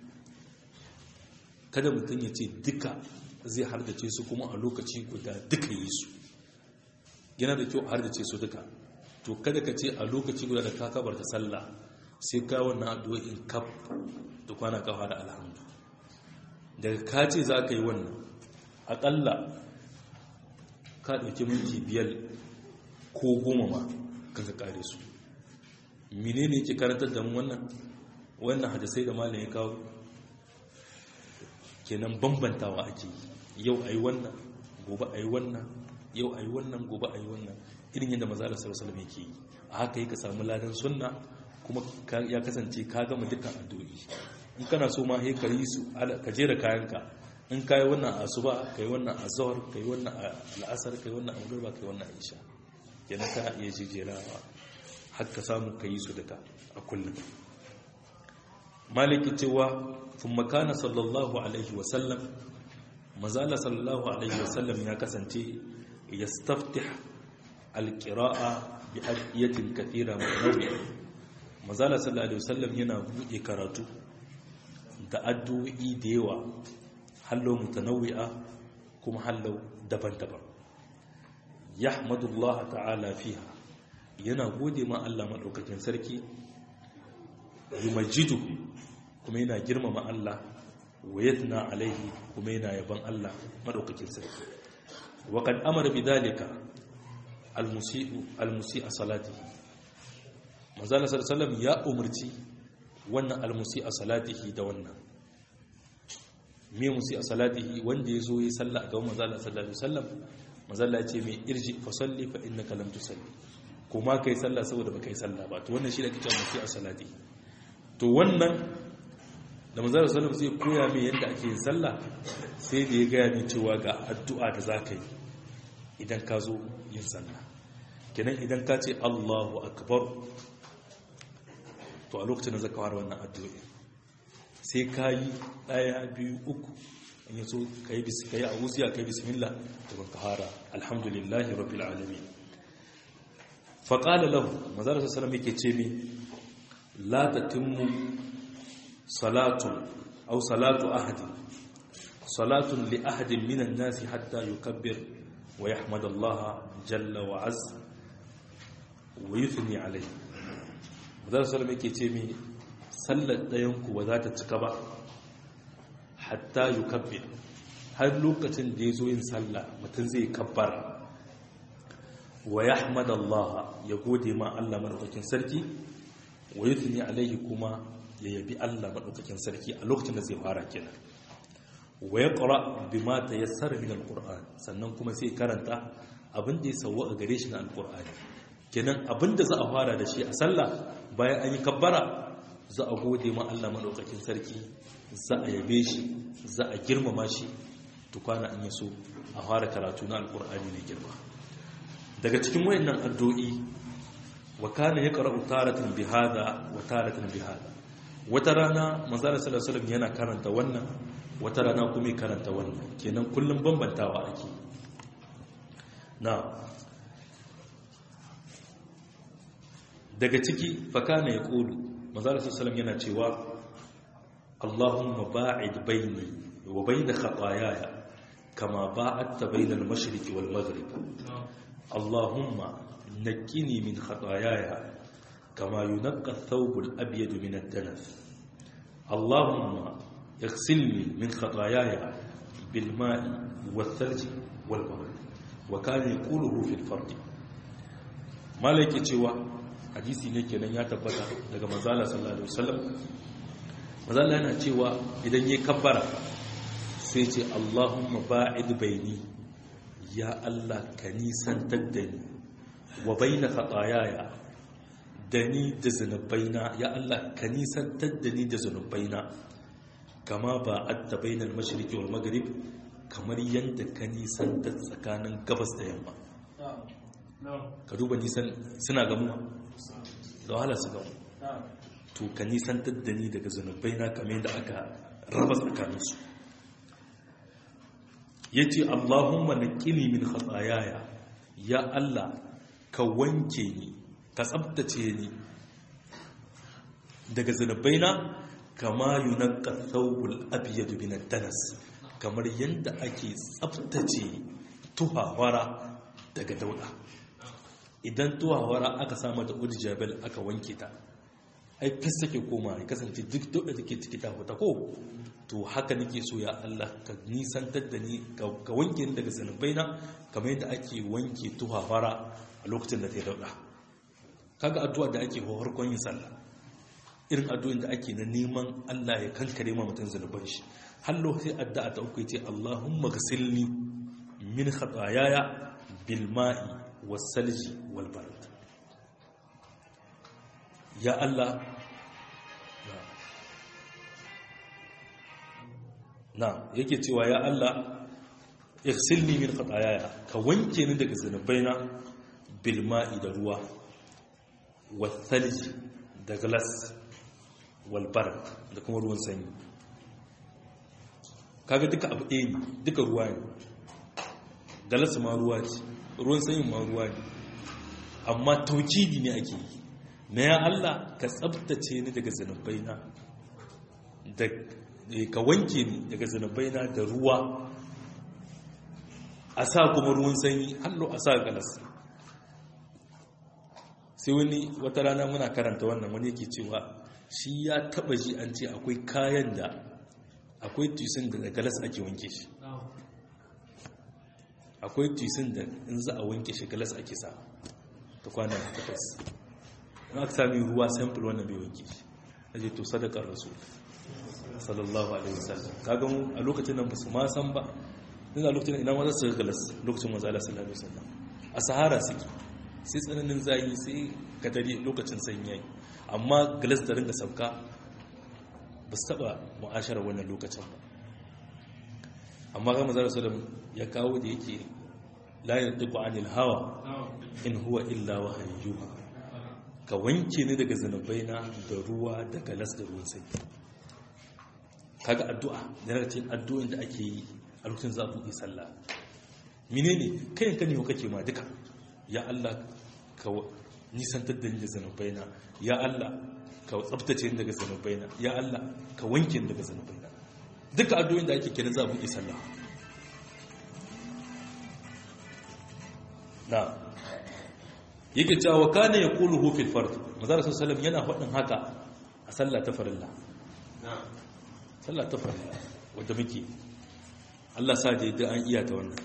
kada mutum ya ce duka zai hardace su kuma a lokaci guda duka yi su yana da kyau a hardace su duka to kada ka ce a lokaci guda da ka kabar ta sallah sai ka wannan addu'o'in kaf da kwana kafa da alhamdu daga ka ce za ka yi wannan aƙalla ka ɗauki minti biyar ko goma ma kan ka ƙare su mine ne ke karantar da mu wannan wannan hadisai da malam ya kawo kenan bambantawa ake yau a yi wannan gobe a yi wannan yau a yi wannan gobe a yi wannan irin yadda maza da sarasala mai ke yi a haka yi ka samu ladan sunna kuma ya kasance ka gama dukkan addu'o'i in kana so ma ka yi su ka jera kayanka in ka yi wannan a asuba ka yi wannan a zawar ka yi wannan a al'asar ka yi wannan a magarba ka yi wannan a isha kenan kana iya jejjerawa har ka samu ka yi su duka a kullum maliki cewa sun makana sallallahu alaihi wasallam mazala sallallahu alaihi wasallam ya kasance ya staftih alƙira'a bi adiyatin kathira mai mazala sallallahu alaihi wasallam yana buɗe karatu da addu'o'i da yawa hallo mutanawwi'a kuma hallo daban-daban yahmadullah ta'ala fiha yana gode ma Allah madaukakin sarki yumajidu kuma yana girmama Allah wa yatna alaihi kuma yana yaban Allah madaukakin sarki wa qad amara bidalika almusi'u almusi'a salatihi manzo Allah sallallahu ya umarci wannan almusi'a salatihi da wannan me musi'a salatihi wanda yazo yi sallah a gaban manzo Allah sallallahu alaihi wasallam manzo Allah ya ce mai irji fa salli fa innaka lam tusalli kuma kai sallah saboda baka yi sallah ba to wannan shi da kike musi'a salatihi to wannan da manzara sallam zai koya mai yadda ake yin sallah sai da ya gaya mai cewa ga addu'a da za ka yi idan ka zo yin sallah kenan idan ka ce allahu akbar to a lokacin da zaka fara wannan addu'o'i sai ka yi ɗaya biyu uku in yaso ka yi ka yi a'uziya ka yi bismillah to ka fara alhamdulillahi rabbil alamin fa qala lahu manzara sallallahu alaihi yake ce mi la tatimmu salatu aw salatu ahadin salatun li ahadin minan nasi hatta yukabbir wa yahmadallaha jalla wa azza wa yuthni alayhi manzara sallallahu alaihi yake ce mi sallar ɗayanku ba za ta cika ba hatta yi kabbe har lokacin da ya zo yin sallah mutum zai kabbar wa ya Allah ya gode ma Allah maɗaukakin sarki wa yi tuni alaihi kuma ya yabi Allah maɗaukakin sarki a lokacin da zai fara kenan wa ya ƙara bi mata ya sarra min alƙur'an sannan kuma sai karanta abin da ya sauwa a gare shi na alƙur'ani kenan abin da za a fara da shi a sallah bayan an yi kabbara za a gode ma Allah maɗaukakin sarki za a yabe shi za a girmama shi tukwana an yi so a fara karatu na alƙur'ani mai girma daga cikin wayannan addu'o'i wa kana ya qara'u taratan bihada wa taratan bihada wata rana manzara sallallahu alaihi yana karanta wannan wata rana kuma ya karanta wannan kenan kullum bambantawa ake na daga ciki fa kana ya qulu manzara sallallahu yana cewa Allahumma ba'id baini wa bain khataayaya kama ba'adta bain al-mashriq wal maghrib Allahumma naqqini min khataayaya kama yunqqa ath-thawb al-abyad min ad-danas Allahumma اغسلني من خطاياي بالماء والثلج والبرد وكان يقوله في الفرد مالك cewa hadisi ne kenan ya tabbata daga manzala sallallahu alaihi wasallam manzala yana cewa idan yayi kabbara sai ce Allahumma ba'id baini ya Allah ka nisantar da ni wa baina khataayaya da ni da zanubaina ya Allah ka nisantar da ni da zanubaina kama ba adda bainal mashriqi wal maghrib kamar yanda ka nisantar tsakanin gabas da yamma ka duba nisan suna gamuwa da wahala su gamu to ka nisantar da ni daga zanubai na kamar da aka raba tsakaninsu ya ce allahumma na ƙini min hatsayaya ya allah ka wanke ni ka tsabtace ni daga zanubai na kama yunan ƙasauwul abiyadu bin danas kamar yadda ake tsabtace tuhawara daga dauda idan tuwawara aka samu da urjabel aka wanke ta ai fis take koma ya kasance duk dauda take ciki ta fita ko to haka nake so ya Allah ka nisantar da ni ka wanke ni daga zanubaina kamar yadda ake wanke tuwawara a lokacin da ta yi dauda kaga addu'a da ake farkon yin sallah irin addu'in da ake na neman Allah ya kankare ma mutum zanuban shi hallo sai addu'a ta uku ce Allahumma ghsilni min khataayaya bil ma'i wasalji walbarad ya Allah na yake cewa ya Allah irsilni min khatayaya ka wanke ni daga zanubaina bil ma'i da ruwa wasalji da glass walbarad da kuma ruwan sanyi kaga duka abu ɗaya ne duka ruwa ne galas ma ruwa ce ruwan sanyin ma ruwa ne amma taukidi ne ake yi na ya Allah ka tsabtace ni daga zanubaina da ka wanke ni daga zanubaina da ruwa a sa kuma ruwan sanyi hallo a sa galas sai wani wata rana muna karanta wannan wani yake cewa shi ya taba ji an ce akwai kayan da akwai tusin da galas ake wanke shi akwai tusin da in za a wanke shi galas ake sa ta kwana da takwas in aka sami ruwa sample wannan bai wanke shi a je to sadakar rasu sallallahu alaihi wasallam kaga mu a lokacin nan ba su ma san ba ina lokacin ina ma za su galas lokacin manzo Allah sallallahu alaihi wasallam a sahara suke sai tsananin zayi sai kadari lokacin sanyi yayi amma galas da ringa sauka ba su taba mu'ashara wannan lokacin ba amma ga manzo sallallahu ya kawo da yake la yantiqu anil hawa in huwa illa wahyuha ka wanke ni daga zanubaina da ruwa da galas da ruwan sanyi kaga addu'a da daga cikin addu'o'in da ake yi a lokacin za ku yi sallah menene kai ka ne kake ma duka ya Allah ka nisantar da ni da zanubaina ya Allah ka tsabtace ni daga zanubaina ya Allah ka wanke ni daga zanubaina duka addu'o'in da ake kenan za ku yi sallah na yake cewa kana yaquluhu fil fard manzo sallallahu yana faɗin haka a sallah ta farilla sallah ta farilla wanda muke Allah sa da yadda an iya ta wannan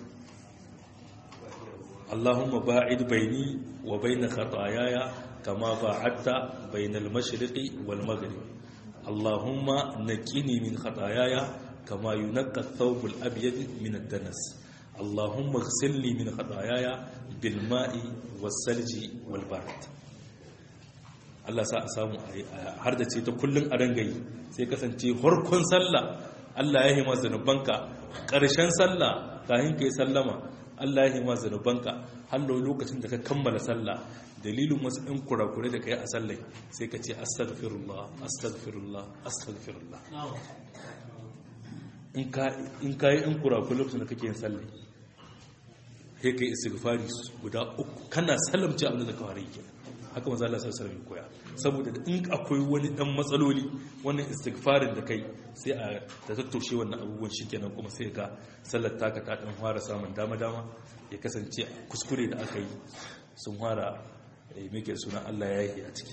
Allahumma ba'id baini wa bain khataayaya kama ba'adta bainal mashriqi wal maghrib Allahumma naqini min khataayaya kama yunqqa ath-thawb al-abyad min ad-danas Allahumma ighsilni min khataayaya bil ma'i was salji wal barid Allah sa a samu har da ce ta kullun a rangayi sai kasance harkon sallah Allah ya hima zanubanka ƙarshen sallah kafin kai sallama Allah ya hima zanubanka har lokacin da ka kammala sallah dalilin wasu ɗan kurakure da ka yi a sallai sai ka ce astaghfirullah astaghfirullah astaghfirullah in ka yi ɗan kurakure lokacin da kake yin sallai sai ka yi istighfari guda uku kana salamci abin da ka fara yi haka maza Allah sallallahu alaihi koya saboda in akwai wani dan matsaloli wannan istighfarin da kai sai a ta tattoshe wannan abubuwan shikenan kuma sai ga sallar taka ta dan fara samun dama dama ya kasance kuskure da aka yi sun fara meke sunan Allah ya yi a ciki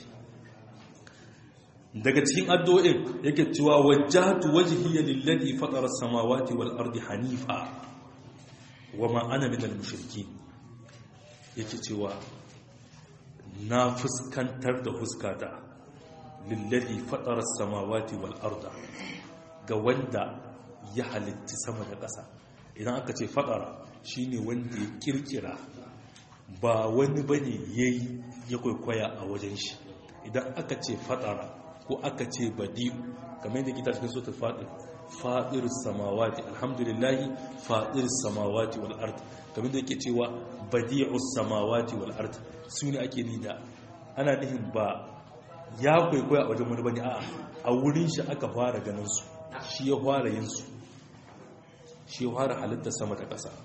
daga cikin addu'o'in yake cewa wajjahtu wajhiya lilladhi fatara as-samawati wal ardi hanifa wama ana minal mushrikeen yake cewa na fuskantar da huskata lillazi fatara samawati wal arda ga wanda ya halitti sama da ƙasa idan aka ce fatara shine wanda ya kirkira ba wani bane yayi ya kwaikwaya a wajen shi idan aka ce fatara ko aka ce badi'u kamar yadda kita cikin sota fadir fadir samawati alhamdulillahi fadir samawati wal ard kamar da yake cewa badi'us samawati wal ard su ne ake ni da ana nihin ba ya kwaikwaya a wajen wani bane a a wurin shi aka fara ganin su shi ya fara yin su shi ya fara halitta sama da ƙasa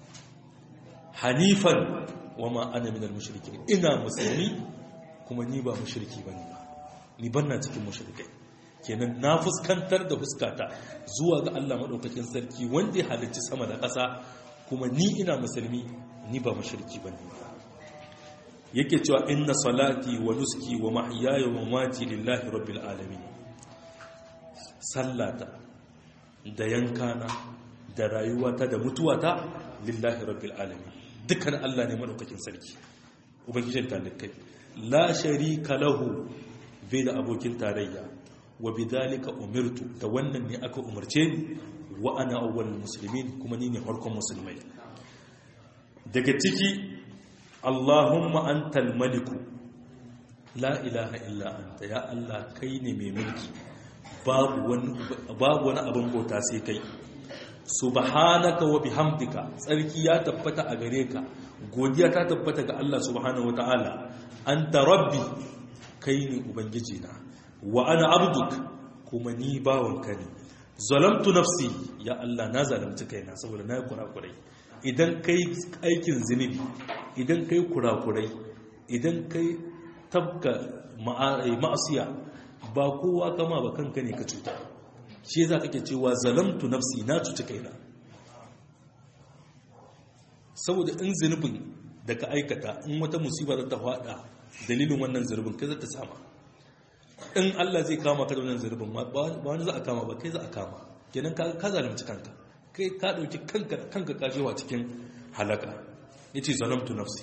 hanifan wa ma ana minal mushrikin ina musulmi kuma ni ba mushriki bane ba ni banna cikin mushrikai kenan na fuskantar da fuskata zuwa ga Allah madaukakin sarki wanda ya halicci sama da ƙasa kuma ni ina musulmi ni ba mushriki bane yake cewa inna salati wa nuski wa mahyaya wa mamati lillahi rabbil alamin sallata da yankana da rayuwata da mutuwata lillahi rabbil alamin dukkan Allah ne madaukakin sarki ubangijin talikai la sharika lahu bai da abokin tarayya wa bidhalika umirtu da wannan ne aka umarce ni wa ana awwalul muslimin kuma ni ne farkon musulmai daga ciki Allahumma antal maliku la ilaha illa anta ya Allah kai ne mai mulki babu wani babu wani abin bauta sai kai subhanaka wa bihamdika tsarki ya tabbata a gare ka godiya ta tabbata ga Allah subhanahu wataala anta rabbi kai ne ubangiji na wa ana abduk kuma ni bawanka ne zalamtu nafsi ya Allah na zalunci kaina saboda na yi kurakurai idan kai aikin zunubi idan kai kurakurai idan kai tabka ma'asiya ba kowa kama ba kanka ne ka cuta shi za ka ke cewa zalamtu nafsi na cuci kaina saboda in zunubin da ka aikata in wata musiba za ta fada dalilin wannan zunubin kai za ta sama in Allah zai kama ka da wannan zunubin ba wani za a kama ba kai za a kama kenan ka zalunci kanka kai ka dauki kanka kanka kajewa cikin halaka yace zalamtu nafsi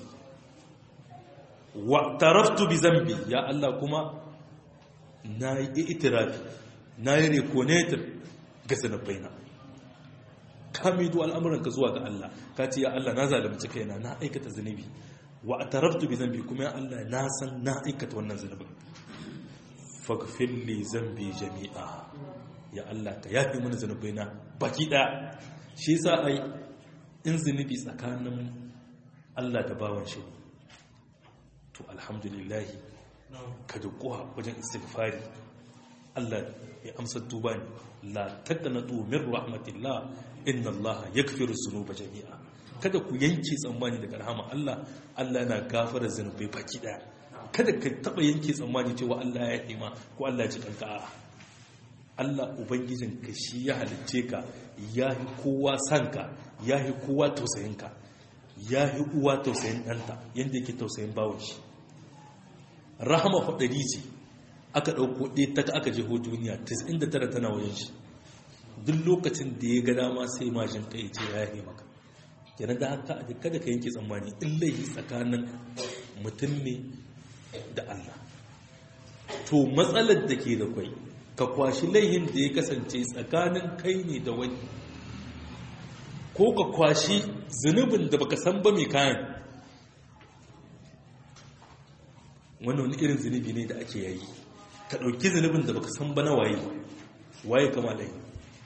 wa taraftu bi zambi ya Allah kuma na yi itirafi na yi reconator ga zanabaina ka mido al'amuranka zuwa ga Allah ka ce ya Allah na zalimci kaina na aikata zunubi wa taraftu bi zambi kuma ya Allah na san na aikata wannan zunubin faghfir li zambi jami'a ya Allah ka yafi mana zunubaina baki daya shi yasa ai in zunubi tsakanin Allah da bawan shi to alhamdulillah ka dukuwa wajen istighfari Allah ya amsa tuba ne la taqnatu min rahmatillah inna Allah yaghfiru dhunuba jami'a kada ku yanke tsammani daga rahama Allah Allah yana gafara zunubai baki daya kada ka taba yanke tsammani cewa Allah ya yi ma ko Allah ya ci kanka a'a Allah ubangijin ka shi ya halicce ka ya yi kowa sanka ya yi kowa tausayin ka ya yi uwa tausayin ɗanta yadda yake tausayin bawon shi rahama faɗari ce aka ɗauko ɗaya ta aka jeho duniya 99 tana wajen shi duk lokacin da ya ga dama sai majin kai ce ya yi maka kenan da haka a kada ka yanke tsammani in laifi tsakanin mutum ne da Allah to matsalar da ke da kwai ka kwashi laihin da ya kasance tsakanin kai ne da wani ko ka kwashi zunubin da baka san ba mai kayan wannan wani irin zunubi ne da ake yayi ka ɗauki zunubin da baka san ba na waye waye kama laihi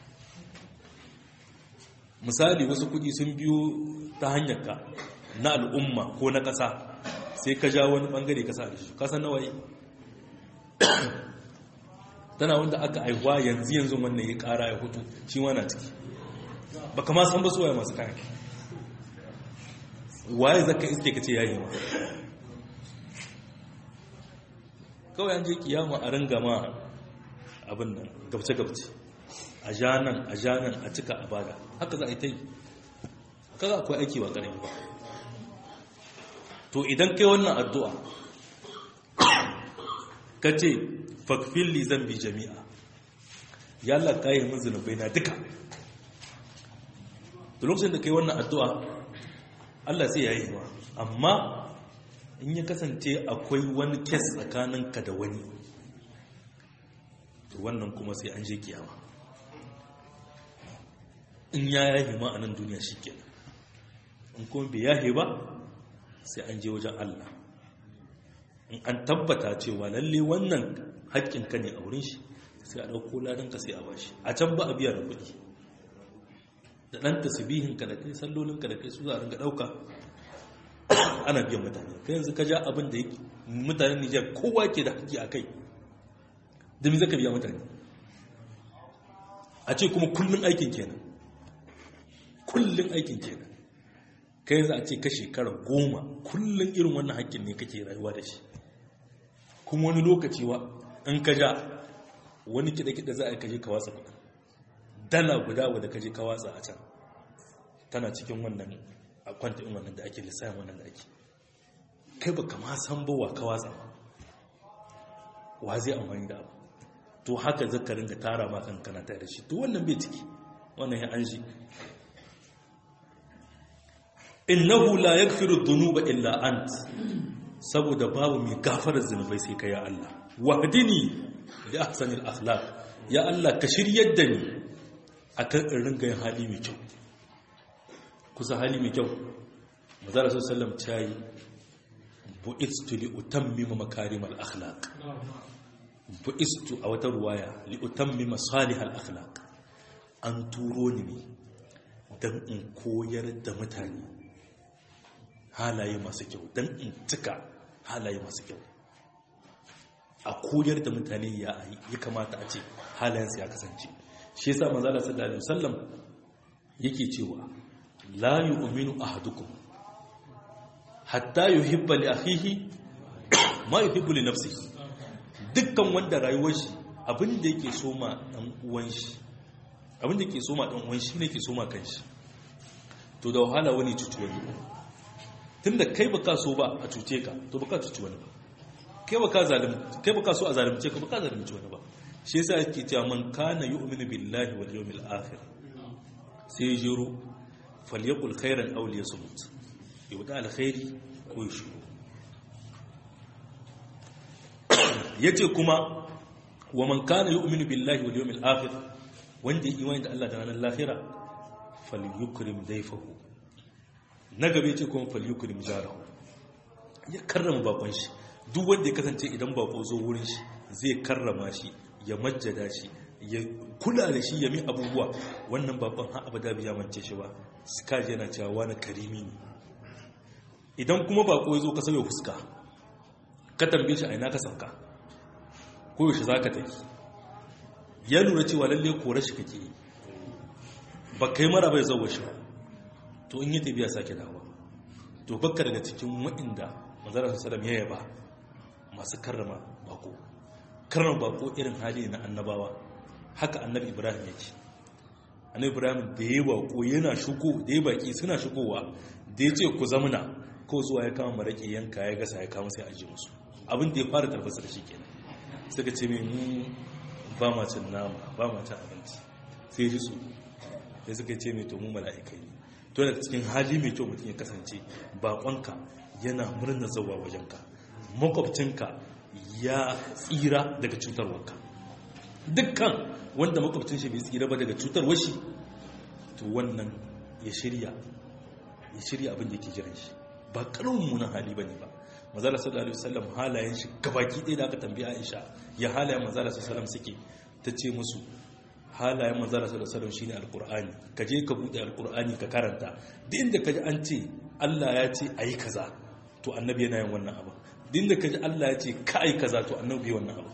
misali wasu kudi sun biyo ta hanyar ka na al'umma ko na ƙasa sai ka ja wani ɓangare ka sa da shi kasan na waye tana wanda aka aihuwa yanzu yanzu wannan ya ƙara ya hutu shi wana ciki ba kama san ba suwaye masu kayan waye zaka iske ka ce yayi ma kawai an je kiyama a ringa ma abin nan gabce-gabce a janan a janan a cika a bada haka za a yi ta yi kaga akwai aiki wa ƙarfi ba to idan kai wannan addu'a ka ce fakfili zan bi jami'a ya Allah ka yi min zunubai na duka da lokacin da kai wannan addu'a Allah sai ya yi ma amma in ya kasance akwai wani kes tsakaninka da wani to wannan kuma sai an je kiyama in ya yahe ma a nan duniya shi ke in kuma bai yahe ba sai an je wajen Allah in an tabbata cewa lalle wannan haƙƙinka ne a wurin shi sai a ɗauko ladanka sai a bashi a can ba a biya da kuɗi da ɗan tasbihinka da kai sallolinka da kai su za a ringa ɗauka ana biyan mutane kai yanzu ka ja abin da mutanen Nijar kowa ke da haƙƙi a kai da mi zaka biya mutane a ce kuma kullum aikin kenan kullum aikin kenan kai yanzu a ce ka shekara goma kullum irin wannan haƙƙin ne kake rayuwa da shi kuma wani lokaci wa in ka ja wani kiɗa-kiɗa za a yi kaje ka watsa kuɗin dala guda wadda kaje ka watsa a can tana cikin wannan a kwanta in wannan da ake lissafin wannan da ake kai ba kama san ba wa ka watsa ba wa zai amfani da abu to haka zaka ringa tara ma kan kana tare da shi to wannan bai ciki wannan ya an shi innahu la yaghfiru dhunuba illa ant saboda babu mai gafarar zunubai sai kai ya Allah wahdini li ahsanil akhlaq ya Allah ka shiryar da ni akan in ringa yin hali mai kyau kusa hali mai kyau manzara sallam tayi bu'istu li utammima makarimal akhlaq bu'istu a wata ruwaya li utammima salihal akhlaq an turo ni ne dan in koyar da mutane halaye masu kyau dan in cika halaye masu kyau a koyar da mutane ya ya kamata a ce halayensu ya kasance shi yasa manzala sallallahu alaihi wasallam yake cewa la yu'minu ahadukum hatta yuhibba li akhihi ma yuhibbu li nafsihi dukkan wanda rayuwar shi abin da yake so ma dan uwan shi abin da yake so ma dan uwan shi ne yake so ma kanshi to da wahala wani cuci wani tunda kai baka so ba a cuce ka to baka cuci wani ba kai baka zalim kai baka so a zalimce ka baka zalimci wani ba shi yasa yake cewa man kana yu'minu billahi wal yawmil akhir sai jiro falyakul khairan aw liyasmut yauda alkhairi ko ya shiru yace kuma wa man kana yu'minu billahi wal yawmil akhir wanda ya imani da Allah da ranar lahira falyukrim dayfahu na gabe ce kuma falyukrim jarahu ya karrama bakon shi duk wanda ya kasance idan bako zo wurin shi zai karrama shi ya majjada shi ya kula da shi ya mi abubuwa wannan bakon har abada biya mance shi ba skaji yana cewa wani karimi ne idan kuma bako ya zo ka sauya fuska ka tambaye shi a ina ka sauka ko yaushe za ka tafi ya lura cewa lalle kore shi kake yi ba kai mara bai zauwa shi ba to in yi tafiya sake dawa to bakka daga cikin waɗanda manzara su salam ya yaba masu karrama bako karrama bako irin hali na annabawa haka annabi ibrahim ya ce annabi ibrahim da ya bako yana shigo da ya baki suna shigowa da ya ce ku zamuna ko zuwa ya kama maraƙi yanka ya gasa ya kama sai aji musu abin da ya fara tarbasa da shi kenan suka ce mai mu ba ma cin nama ba ma cin abinci sai ji su sai suka ce mai to mu mala'ikai ne to da cikin hali mai kyau mutum ya kasance baƙonka yana murna zawa wajenka makwabcinka ya tsira daga cutarwarka dukkan wanda makwabcin shi bai tsira ba daga cutarwar shi to wannan ya shirya ya shirya abin da yake jiran shi ba karamin munan hali bane ba manzala sallallahu alaihi wasallam halayen shi gabaki ɗaya da aka tambaye Aisha ya halayen manzala sallallahu alaihi wasallam suke tace musu halayen manzala sallallahu alaihi wasallam shine alqur'ani ka je ka bude alqur'ani ka karanta duk inda kaji an ce Allah ya ce ayi kaza to annabi yana yin wannan abu duk inda kaji Allah ya ce ka ayi kaza to annabi wannan abu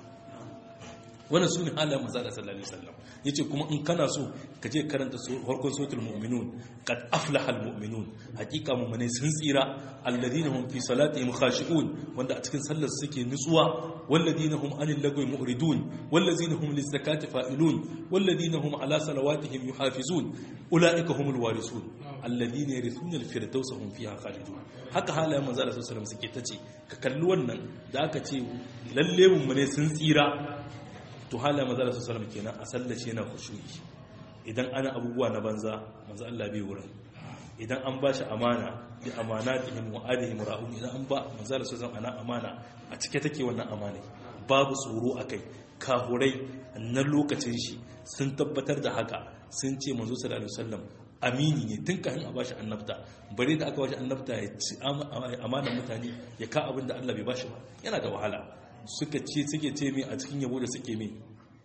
wannan su ne halayen manzala sallallahu alaihi wasallam yace kuma in kana so ka je karanta farkon suratul mu'minun qad aflaha al mu'minun hakika mu'mine sun tsira alladhina hum fi salatihim khashi'un wanda a cikin sallar suke nutsuwa walladhina hum anil lagwi mu'ridun walladhina hum liz zakati fa'ilun walladhina hum ala salawatihim yuhafizun ulaika humul warisun alladhina yarithuna al firdausa hum fiha khalidun haka halayen manzala sallallahu alaihi wasallam suke tace ka kalli wannan da aka ce lalle mu'mine sun tsira to hala maza da su salama kenan a sallace yana khushu'i idan ana abubuwa na banza manzo Allah bai wurin idan an ba shi amana bi amanatihim wa adihim ra'un idan an ba manzo da su salama ana amana a cike take wannan amana babu tsoro akai kahurai na lokacin shi sun tabbatar da haka sun ce manzo sallallahu alaihi wasallam amini ne tun kafin a bashi annabta bare da aka bashi annabta ya ci amanar mutane ya ka abin da Allah bai bashi ba yana da wahala suka ce suke ce mai a cikin yabo da suke mai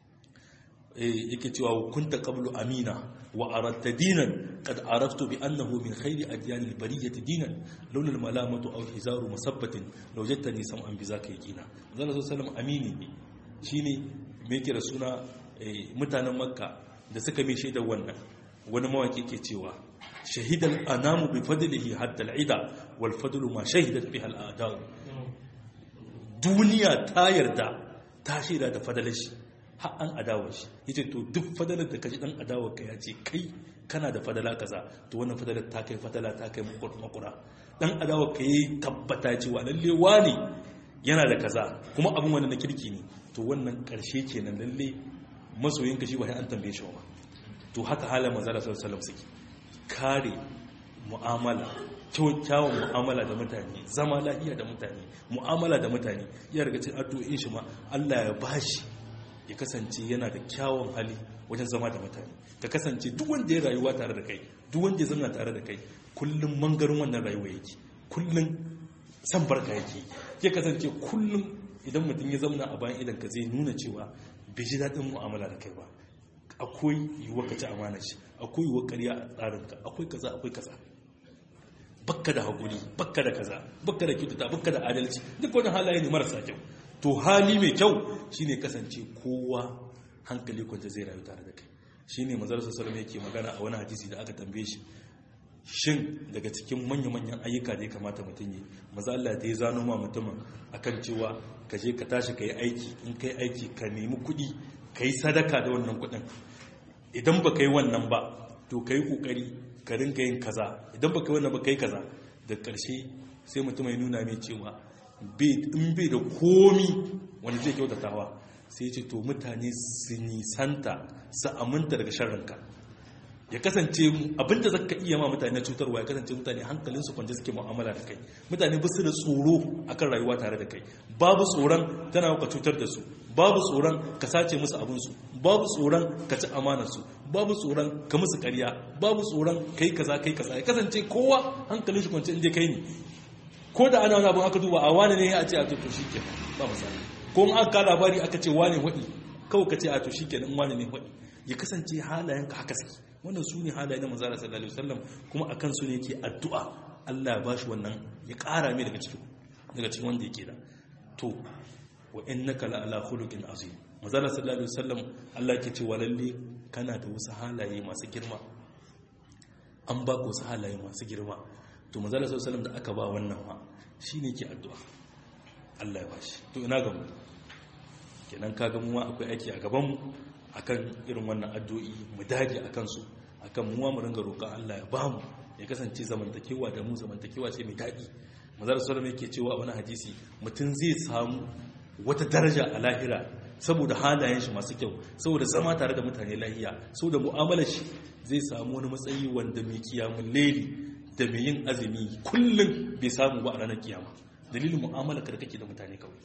yake cewa kunta qablu amina wa aradta dinan qad araftu bi annahu min khairi adyan al bariyati dinan laula al malamatu aw hizaru musabbatin law jattani sam'an bi zaka yaqina zalla sallam amini ne shine me yake da suna mutanen makka da suka mai shaidar wannan wani mawaki ke cewa shahidal anamu bi fadlihi hatta al ida wal fadlu ma shahidat biha al a'da duniya ta yarda ta shaida da fadalar shi har an adawar shi yace to duk fadalar da kaji dan adawar ka yace kai kana da fadala kaza to wannan fadalar ta kai fadala ta kai makura dan adawar ka yayi tabbata cewa lalle wani yana da kaza kuma abin wanda na kirki ne to wannan karshe kenan lalle masoyin ka shi ba an tambaye shi ba to haka halin manzo sallallahu alaihi wasallam suke kare mu'amala kyawun mu'amala da mutane zama lafiya da mutane mu'amala da mutane ya daga cikin addu'o'in shi ma Allah ya bashi ya kasance yana da kyawun hali wajen zama da mutane ka kasance duk wanda ya rayuwa tare da kai duk wanda ya zama tare da kai kullum mangarin wannan rayuwa yake kullum san barka yake ya kasance kullum idan mutum ya zauna a bayan idan ka zai nuna cewa bai ji daɗin mu'amala da kai ba akwai yiwuwar ka ci amana shi akwai yiwuwar ƙarya a tsarinka akwai kaza akwai kaza bakka da haƙuri bakka da kaza bakka da kyautata bakka da adalci duk wani halaye ne marasa kyau to hali mai kyau shine kasance kowa hankali kwanta zai rayu tare da kai shine manzon sallallahu yake magana a wani hadisi da aka tambaye shi shin daga cikin manya-manyan ayyuka da ya kamata mutum yi maza Allah ta yi zano ma mutumin akan cewa ka je ka tashi ka yi aiki in ka yi aiki ka nemi kuɗi ka yi sadaka da wannan kuɗin idan ba ka yi wannan ba to ka yi ƙoƙari ka ringa yin kaza idan ba ka yi wannan ba ka yi kaza da ƙarshe sai mutum ya nuna mai cewa in bai da komi wanda zai kyautatawa sai ce to mutane su nisanta su aminta daga sharrinka ya kasance abinda zaka iya ma mutane cutarwa ya kasance mutane hankalinsu kwanje suke mu'amala da kai mutane ba su da tsoro akan rayuwa tare da kai babu tsoron tana ka cutar da su babu tsoron ka sace musu abinsu babu tsoron ka ci amanarsu babu tsoron ka musu ƙarya babu tsoron kai kaza kai kaza ya kasance kowa hankalin shi kwance inda kai ne ko da ana wani abin aka duba a wani ne a ce a to shi ke ba misali ko in aka labari aka ce wani waɗi kawai ka ce a to shi ke nan wani ne waɗi ya kasance halayenka haka suke wannan su ne halayen na manzara sallallahu alaihi wasallam kuma a kansu ne yake addu'a Allah ya bashi wannan ya ƙara mai daga cikin daga cikin wanda yake da to wa innaka la ala khuluqin azim manzala sallallahu alaihi wasallam Allah yake cewa lalle kana da wasu halaye masu girma an ba ku wasu halaye masu girma to manzala sallallahu alaihi wasallam da aka ba wannan ma shine ke addu'a Allah ya bashi to ina ga mu kenan kaga mu akwai aiki a gaban mu akan irin wannan addu'o'i mu dage akan su akan mu mu ringa roƙon Allah ya ba mu ya kasance zamantakewa da mu zamantakewa ce mai daɗi manzara sallam yake cewa a wani hadisi mutum zai samu wata daraja a lahira saboda halayen shi masu kyau saboda zama tare da mutane lahiya saboda mu'amalar shi zai samu wani matsayi wanda mai kiyamun leli da mai yin azumi kullum bai samu ba a ranar kiyama dalilin mu'amalar ka da kake da mutane kawai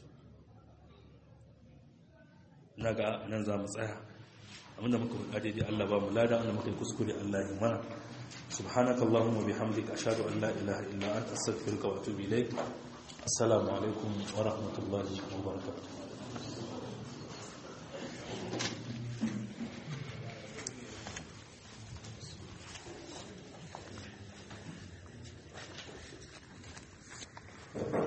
na ga nan za mu tsaya abinda muka faɗa daidai Allah ba mu lada wanda muka yi kuskure Allah ya mana سبحانك اللهم وبحمدك أشهد أن لا إله إلا أنت أستغفرك وأتوب إليك السلام عليكم ورحمة الله وبركاته Thank you.